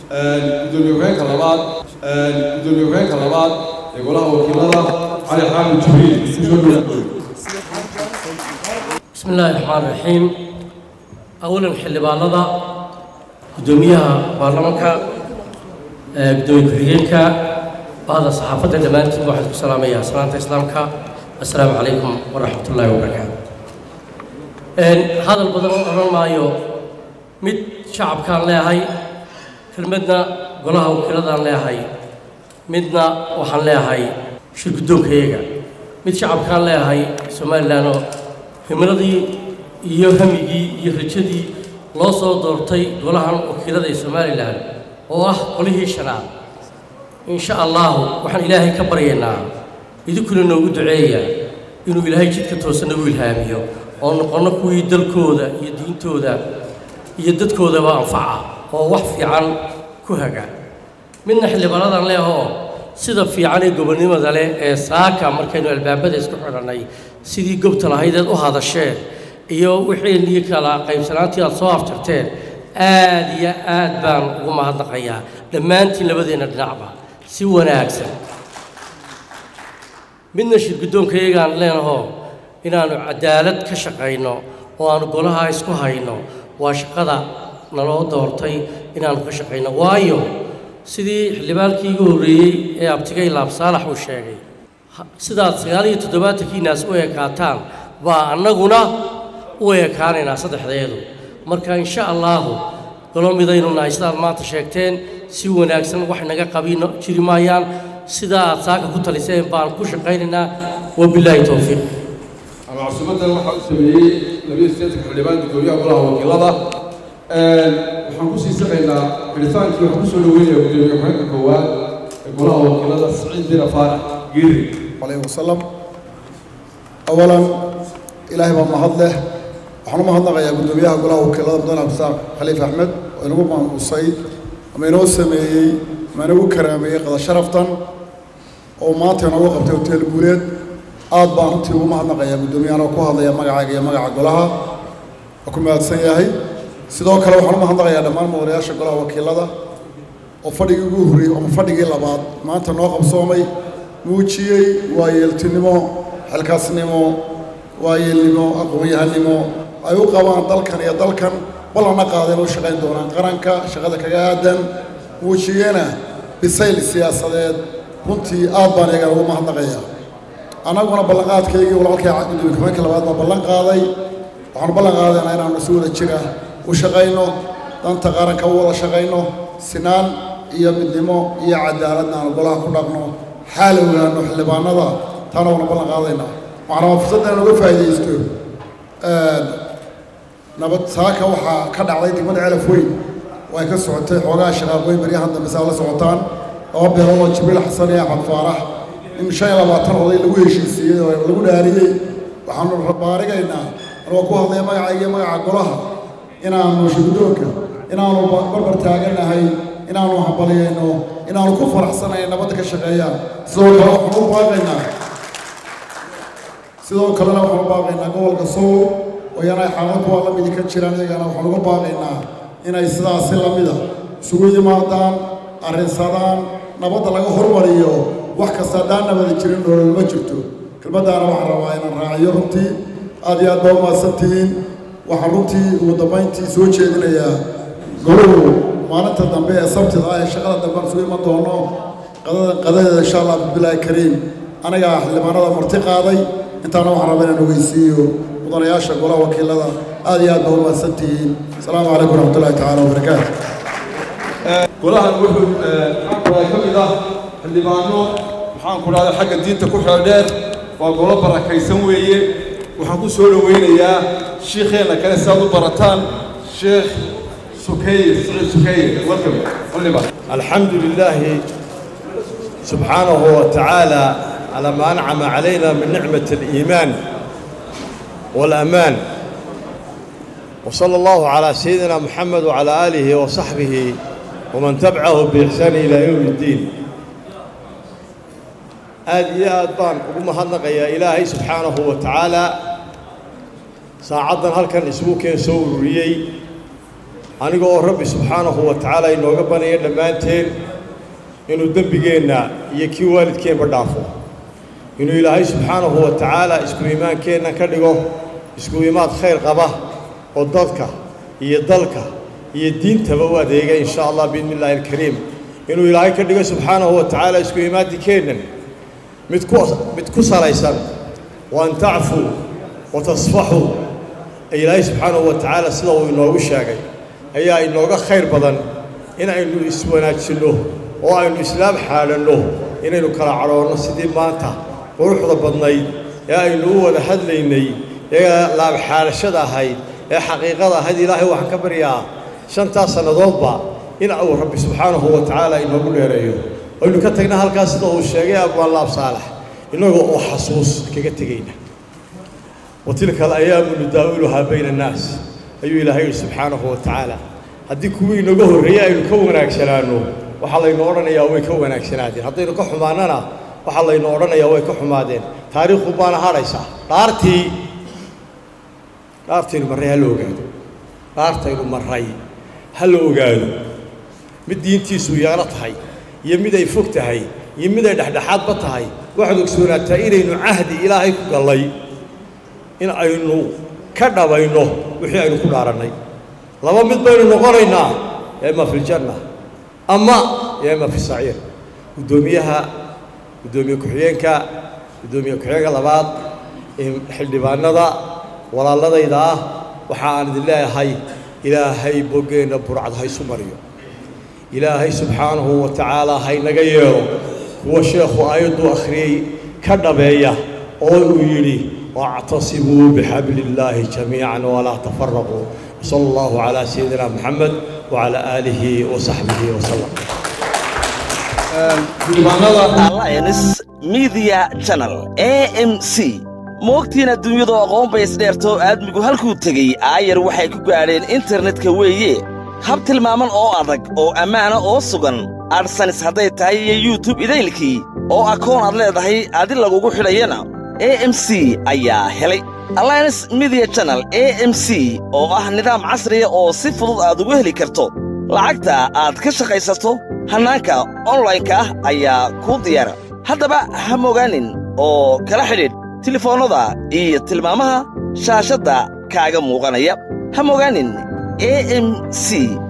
gudoomiye ku-xigeenka labaad gudoomiye ku-xigeenka labaad ee golaha wakiilada cali xaamid jibriil kusoo dhawaad بسم الله الرحمن الرحيم أولا xildhibaanada gudoomiyaha baarlamaanka gudoomiye ku-xigeenka bahda saxaafadda dhammaantiin waxaan ku salaamayaa salaanta islaamka assalaamu calaykum waraxmat ullaahi wabarakaatu hadal badan oo odhan maayo mid shacabkaan leehay kelmadna golaha wakiiladaan leehay midna waxaan leehay shir guddoonkayaga mid shacabkaan leehay somalilan oo himiladii iyo hamigii iyo rajadii loo soo doortay golahan wakiilada ee somalilan oo ah qolihii shanaad in sha allahu waxaan ilaahay ka baryaynaa idinkuna noogu duceeya inuu ilaahay jidka toosan nagu ilhaamiyo oo noqonno kuwii dalkooda iyo diintooda iyo dadkoodaba anfaca oo wax fiican ku haga midna xildhibaanadan leehoo sida fiican ee gobonnimada leh ee saaka markaynu albaabada isku xidhannay sidii gobta lahaydeed u hadasheen iyo wixii kala qaybsanaantii aad soo afjarteen aad iyo aad baan ugu mahadnaqayaa dhammaantiin labadeenna dhinacba si wanaagsan midna shir guddoonkayagaan leenahoo inaannu cadaalad ka shaqayno oo aannu golaha isku hayno waa shaqada naloo doortay inaannu ka shaqayno waayo sidii xildhibaankii igu horreeyey ee abtigay laab saalax uu sheegay sidaad sagaal iyo toddobaatankiinaas u ekaataan baa annaguna u ekaanaynaa saddexdeedu marka insha allaahu golo midaynu nahay sidaad maanta sheegteen si wanaagsan wax naga qabino jiri maayaan sidaa aad saaka ku taliseen baan ku shaqaynaynaa wabilaahi towfiiq ama casuumadan waxaa u sameeyey labiyo sideetanka xildhibaan gudoomiyaha golaha wakiilada waxaan kusii saqaynaa xidhitaankii waxaan kusoo dhaweynayaa gudoomiye ku-xigeenka koowaad ee golaha wakiilada siciid bira faarax geeri عليه وسلم أولا إلهي ما مهد له وحنا مهد نغيا قدوميها قلها وكلا بدون أبساق خليفة أحمد وإنه ما مصيد وما ينو سمي ما ينو كرامي قد شرفتا وما تينا وقت وتيل بوليد آد بانتي وما مهد نغيا قدوميها أنا وكوها ضيا مقع يا مقع قلها وكما تسيهي sidoo kale waxaan u mahadnaqayaa dhammaan mudanayaasha golaha wakiilada oo fadhigii ugu horreeyey ama fadhigii labaad maanta noo qabsoomay muujiyey waayeeltinimo xilkaasnimo waayeelnimo aqoon-yahanimo ay u qabaan dalkan iyo dalkan ballanna qaadeen u shaqayn doonaan qaranka shaqada kaga aadan muujiyena bisayl siyaasadeed runtii aad baan iyagan ugu mahadnaqayaa annaguna ballanqaadkaygii walaalkay gudoomiye ku-xigeenka labaad baa ballan qaaday waxaanu ballan qaadaynaa inaanu si wada jira u shaqayno danta qaranka u wada shaqayno sinaan iyo midnimo iyo cadaaladna aanu golaha ku dhaqno xaal ogaano xildhibaanada taana waana ballan qaadaynaa waxaana waa fursadda inaan uga faa'iidaysto nabad saaka waxaa ka dhacday degmada celaf weyn oo ay ka socotay xoogaha shaqaaqooyin baryahan dambe saa la socotaan laba beelood oo jibriil xasan iyo axmed faarax in shan iyo labaatan oday lagu heshiisiiyey oo lagu dhaariyey waxaanu baarigaynaa anagoo ku hadlaya magacayga iyo magaca golaha inaanu shirgudoonka inaanu barbar taaganahay inaanu hambaliyayno inaanu ku faraxsanayn nabadda ka shaqeeyaan sidoo kale waxaan u baaqaynaa sidoo kalena waxaan u baaqaynaa gobolka sool oo iyana ay xaalado kuwaa la midi ka jiraan iyagana waxaan uga baaqaynaa inay sidaasi la mida isugu yimaadaan arrinsadaan nabadda laga hormariyo wax kasta haddaan nabada jirin nolol ma jirto kelmaddaana waxaan rabaa inaan raaciyo runtii aad iyo aad baa u mahadsantihiin waxaan runtii ugu dambayntii soo jeedinayaa goluhu maalinta dambe ee sabtida ah ee shaqada dambe aan isugu iman doono qadada qadadeeda insha allah bibilaahi kariim anigaa xildhibaanada marti qaaday intaana waxaan rabaa inaan ogeysiiyo mudanayaasha golaha wakiilada aad iyo aad baa u mahadsantihiin asalaamu calaykum waraxmatullahi tacaala wabarakaatu golahan wuxuu maxaan ka mid ah xildhibaano maxaan ku dhahday xagga diinta ku xeeldheer waa golo barakaysan weeye waxaan ku soo dhoweynayaa shiikheenna kale si aad u barataan sheekh سكير سعيد سكير welcome ولما الحمد لله سبحانه وتعالى على ما أنعم علينا من نعمة الإيمان والأمان وصلى الله على سيدنا محمد وعلى آله وصحبه ومن تبعه بإحسان إلى يوم الدين آد يا أدبان وقم هنق يا إلهي سبحانه وتعالى ساعدنا هل كان اسمه كان سوريي aniga oo rabbi subxaanahu wa tacaala inooga banaya dhammaanteen inuu dembigeenna iyo kii waalidkeenba dhaafo inuu ilaahay subxaanahu wa tacaala isku iimaankeenna ka dhigo isku imaad khayr qaba oo dadka iyo dalka iyo diintaba u adeega in sha allah biidni illaahi alkariim inuu ilaahay ka dhigo subxaanahu wa tacaala isku imaadinkeennan mid ku mid ku salaysan wa an tacfuu wa tasfaxuu ilaahay subxaanahu wa tacaala sida uu inoogu sheegay ayaa inooga khayr badan in aynu iswanaajinno oo aynu islaam xaadhanno inaynu kala cadhoonno sidii maanta quruxda badnayd ee aynu u wada hadlaynay ee laabxaadhashada ahayd ee xaqiiqada ahayd ilaahay waxaan ka baryaa shantaas sannadoodba in uu rabbi subxaanahu wa tacaala inoogu dheereeyo aynu ka tagna halkaas sida uu sheegay abwaan laab saalax innagoo oo xasuus kaga tegayna wa tilka alayaamu nudaawiluhaa bayna annaas ayuu ilaahay yidhi subxaanahu wa tacaala haddii kuwii inaga horreeyey aynu ka wanaagsanaanno waxaa laynu odhanayaa way ka wanaagsanaadeen haddaynu ka xumaannana waxaa laynu odhanayaa way ka xumaadeen taariikhu baana hadhaysaa dhaartii dhaartaynu marray ha la ogaado dhaartaynu marray ha la ogaado mid diintiisu yeelo tahay iyo mid ay fog tahay iyo mid ay dhexdhexaadba tahay waxaad ogsoonaataa inaynu cahdi ilaahay ku gallay in aynu ka dhabayno wixii aynu ku dhaarannay laba mid baynu noqonaynaa yaa ima fi ljanna ama yaa ima fi saciir guddoomiyaha guddoomiye ku-xigeenka guddoomiye ku-xigeenka labaad xildhibaanada walaaladayda ah waxa aan idin leeyahay ilaahay boggeenna burcad haysu mariyo ilaahay subxaanahu wa tacaala haynaga yeelo kuwa sheekhu aayadduu akhriyey ka dhabeeya oo uu yidhi واعتصموا بحبل الله جميعا ولا تفرقوا وصلى الله على سيدنا محمد وعلى آله وصحبه وسلم alliance media channel a m c moogtiina dunyadu aqoon bay isdheertoo aadmigu halkuu tegey aayar waxay ku gaadheen internetka weeye hab tilmaaman oo adag oo ammaana oo sugan adsanis hadday tahay iyo yutub idaylkii oo akoon aad leedahay adi lagugu xidhayana a m c ayaa helay alliance media channel a m c oo ah nidaam casriya oo si fudud aad ugu heli karto lacagta aad ka shaqaysato hannaanka onlaynka ah ayaa kuu diyaara haddaba ha mogaanin oo kala xidhiidh tilefoonnada iyo tilmaamaha shaashadda kaaga muuqanaya ha mogaanin a m c